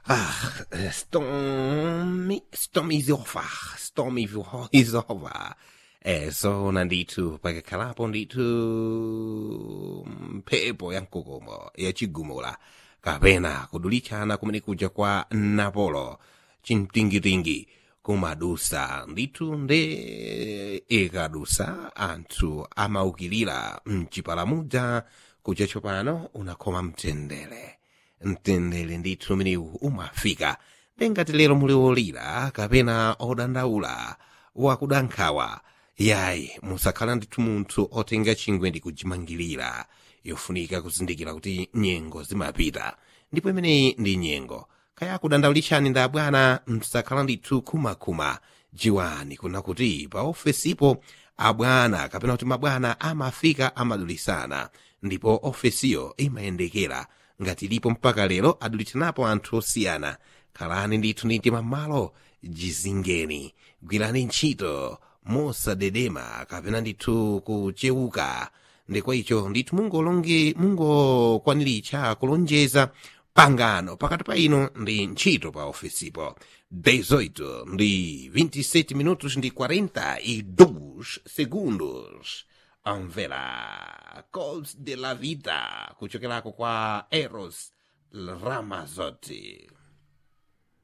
Ah, stormy, stormy is over, stormy is over. Eh, zona ndithu pakikhalapo ndithu mphepo ya mkokomo yachigumula kapena kudulitchana kumene kuja kwa napolo chimtingitingi kumadusa ndithu nde ikadusa anthu amaukilira mchipalamudza kuja tsopano unakhoma mtendere mtendere ndithu umenewu umafika ndengati lero muli olira kapena odandaula wakudankhawa yayi musakhala ndithu munthu otenga chingwe ndi kujimangirira yofunika kuzindikira kuti nyengo zimapita ndipo imeneyi ndi nyengo kaya kudandaulitchani nda bwana msakhala ndithu khumakhuma jiwani kuna kuti pa ofesipo abwana kapena kuti mabwana amafika amadulisana ndipo ofesiyo imayendekera ngati ilipo mpaka lero adulitsanapo anthu osiyana khalani ndithu ndi mtima m'malo jizingeni gwirani ntchito mosadedema kapena ndithu kuchewuka ndikwa icho ndithu mungolonge mungokwaniritcha kulonjeza pangano pakati pa ino ndi ntchito pa ofesipo 18 ndi 27 minutos ndi 42 segundos amvera calls de la vida kuchokerako kwa eros ramazotti